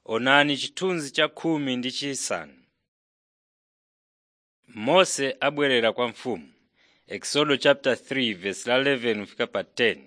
Onani chithunzi cha khumi ndi chisanu. Mose abwerera kwa mfumu Exodo chapter 3 verse la 11 kufika pa 10.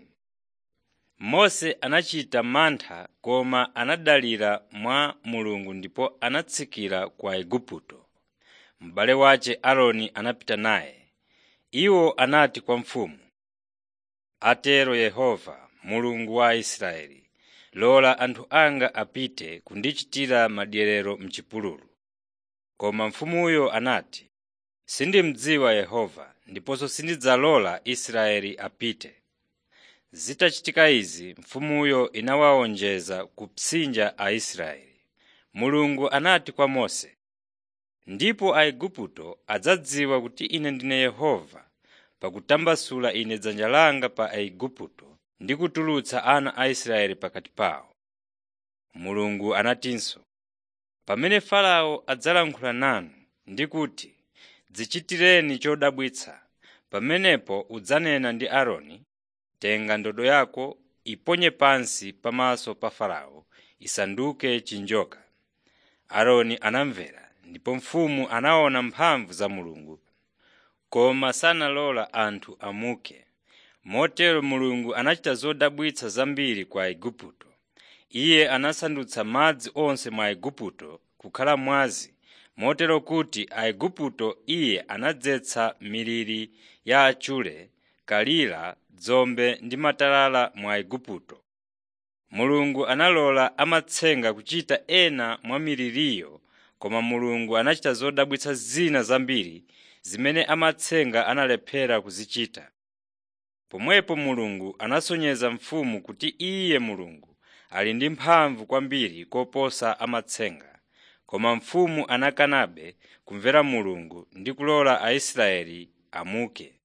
Mose anachita mantha koma anadalira mwa Mulungu ndipo anatsikira ku Igupto. M'bale wace Aaroni anapita naye. Iwo anati kwa mfumu, “Atero Yehova, Mulungu wa Israeli, lola anthu anga apite kundichitira madyerero m'chipululu.” Koma mfumuyo anati, “Sindimudziwa Yehova ndiponso sindidzalola Israeli apite.” Zitachitika izi, mfumuyo inawawonjeza kupsinja Aisraeli. Mulungu anati kwa Mose, “Ndipo Aigupto adzadziwa kuti Ine ndine Yehova pakutambasula Ine dzanja langa pa Aigupto ndi kutulutsa ana a Israeli pakati pawo.” Mulungu anatinso, “Pamene Farao adzalankhula nanu ndi kuti, ‘Dzichitireni chodabwitsa,’ pamenepo udzanena ndi Aaroni, ‘Tenga ndodo yako iponye pansi pamaso pa Farao isanduke chinjoka.’ ” Aaroni anamvera, ndipo mfumu anaona mphamvu za Mulungu, koma sanalola anthu amuke. Motero Mulungu anachita zodabwitsa zambiri ku Aigupto. Iye anasandutsa madzi onse mu Aigupto kukhala mwazi, motero kuti Aigupto Iye anadzetsa miliri ya achule, kalira, dzombe ndi matalala mu Aigupto. Mulungu analola amatsenga kuchita ena mwa miliriyo, koma Mulungu anachita zodabwitsa zina zambiri zimene amatsenga analephera kuzichita. Pomwepo Mulungu anasonyeza mfumu kuti Iye Mulungu ali ndi mphamvu kwambiri koposa amatsenga. Koma mfumu anakanabe kumvera Mulungu ndi kulola Aisraeli amuke.